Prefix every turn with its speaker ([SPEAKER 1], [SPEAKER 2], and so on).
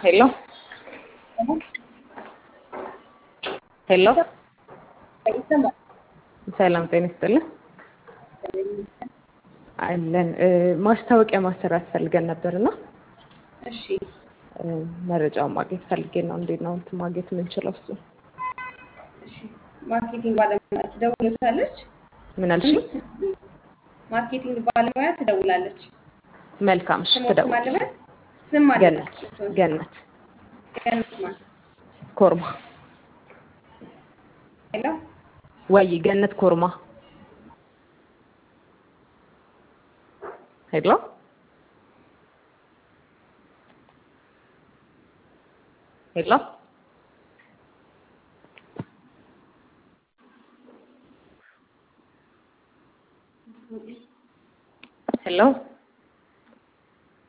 [SPEAKER 1] ሄሎ ሄሎ
[SPEAKER 2] ይሰማል።
[SPEAKER 1] ሰላም ጤና ይስጥልን አለን እ ማስታወቂያ ማሰራት ፈልገን ነበርና
[SPEAKER 2] እሺ
[SPEAKER 1] እ መረጃውን ማግኘት ፈልጌ ነው። እንዴት ነው እንትን ማግኘት የምንችለው? እሱ
[SPEAKER 2] እሺ ማርኬቲንግ ባለሙያ ትደውልታለች።
[SPEAKER 1] ምን አልሽኝ?
[SPEAKER 2] ማርኬቲንግ ባለሙያ ትደውላለች።
[SPEAKER 1] መልካም እሺ፣
[SPEAKER 2] ስሞት
[SPEAKER 1] ትደውል።
[SPEAKER 2] ማለበት ስም ማለት
[SPEAKER 1] ገነት ገነት
[SPEAKER 2] ገነት ማን
[SPEAKER 1] ኮርማ
[SPEAKER 2] ሄሎ
[SPEAKER 1] ወይ ገነት ኮርማ ሄሎ ሄሎ ሄሎ